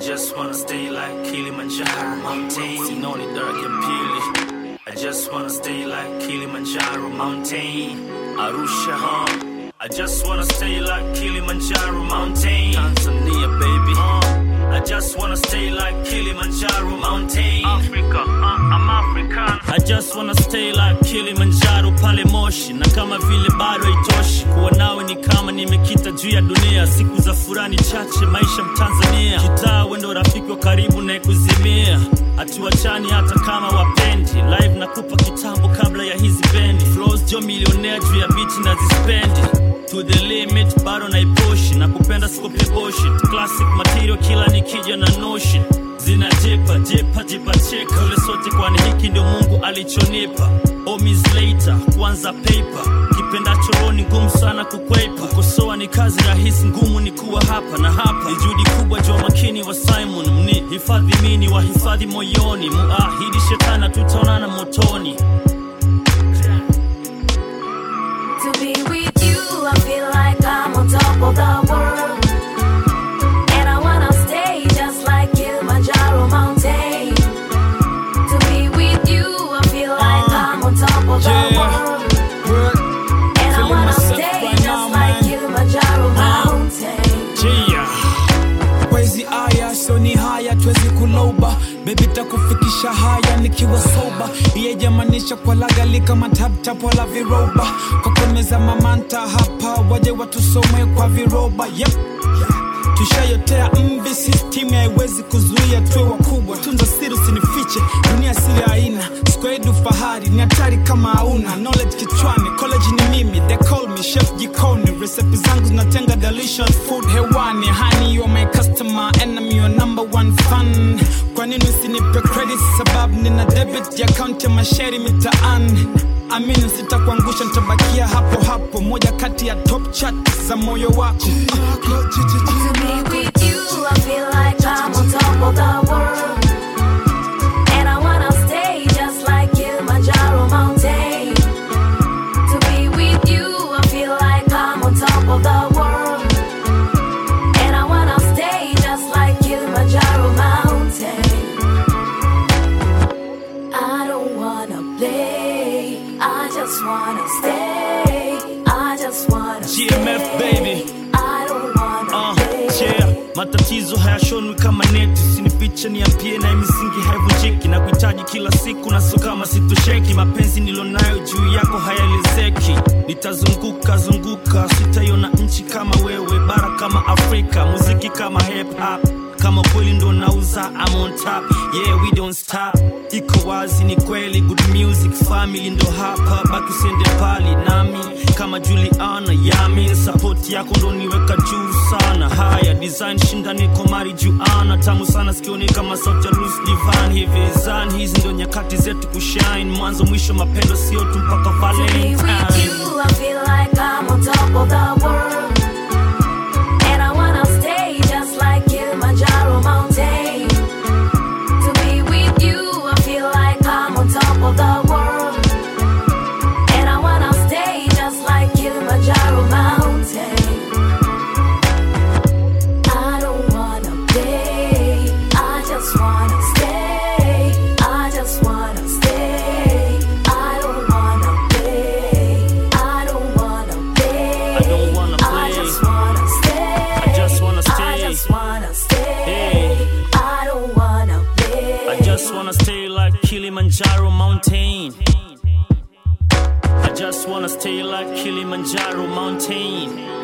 just wanna stay like Kilimanjaro mountain. Sinoni daraja pili. I just wanna stay like Kilimanjaro mountain. Arusha, huh? I just wanna stay like Kilimanjaro mountain. Tanzania, baby. Uh, I just wanna stay like Kilimanjaro mountain. Africa, uh, I'm African. I just wanna stay like Kilimanjaro pale Moshi, na kama vile bado haitoshi kuwa nawe ni kama nimekita juu ya dunia. Siku za furani chache, maisha Mtanzania, kitaa wendo rafiki wa karibu na kuzimia, hatuachani hata kama wapendi. Live nakupa kitambo kabla ya hizi bendi, flows jo milionea juu ya biti na zispendi to the limit bado naipushi na kupenda sikopi bullshit classic material kila nikija na notion zinajipa jipa jipa cheka ule sote kwani hiki ndio mungu alichonipa omis later kwanza paper kipenda choroni ngumu sana kukwepa kukosoa ni kazi rahisi ngumu ni kuwa hapa na hapa ni juhudi kubwa jua makini wa simon mni hifadhi mini wa hifadhi moyoni muahidi shetana tutaonana motoni To be with you, I feel like I'm on top of the world. And I wanna stay just like Kilimanjaro mountain. To be with you, I feel like I'm on top of the Yeah. world. And I Feeling wanna myself stay right just now, like man. Kilimanjaro mountain. Chia. Wezi aya sio ni haya twezi kuloba bebi takufikisha haya nikiwa soba iyejamanisha kwa lagali kama taptap wala viroba kwa kumeza mamanta hapa waje watusome kwa viroba yep. tushayotea mvi system haiwezi kuzuia tuwe wakubwa tunza siri usinifiche dunia siri haina skwedu fahari ni hatari kama hauna knowledge kichwani college ni mimi they call me chef jikoni recipe zangu zinatenga delicious food hewani honey you are my customer enemy your number one fan kwa nini usinipe credit sababu nina debit ya account ya masheri mitaani amini sitakuangusha nitabakia hapo hapo moja kati ya top chat za moyo wako To be with you, I feel like I'm on top of the world. And I wanna stay just like Kilimanjaro mountain. To be with you, I feel like I'm on top of the world. And I wanna stay just like Kilimanjaro mountain. I don't wanna play, I just wanna stay. I just wanna GMF, stay. baby. I don't wanna Uh, play. yeah. matatizo hayashonwi kama neti sinifiche niambie na misingi haivunjiki na kuhitaji kila siku na sio kama sitosheki mapenzi nilonayo juu yako hayaelezeki nitazunguka zunguka sitaiona nchi kama wewe bara kama afrika muziki kama hip hop kama kweli ndo nauza I'm on top yeah we don't stop iko wazi ni kweli good music family ndo hapa baki usiende pali nami kama Juliana yami support yako ndo niweka juu sana haya design shinda niko mari juana tamu sana sikioni kama sauti ya Lucy Divan hivi zan hizi ndo nyakati zetu kushine mwanzo mwisho mapendo sio tu mpaka To be Valentine with you, I feel like I'm on top of the world. And I wanna stay just like Kilimanjaro mountain. To be with you, I feel like I'm on top of the world. And I wanna stay just like Kilimanjaro mountain. I don't wanna play, I just wanna stay. I just wanna stay. I don't wanna play. I don't wanna play. I don't wanna I play. just wanna stay. I just wanna I stay. just wanna stay. Hey. I don't wanna play. I just wanna stay like Kilimanjaro mountain. I just wanna stay like Kilimanjaro mountain.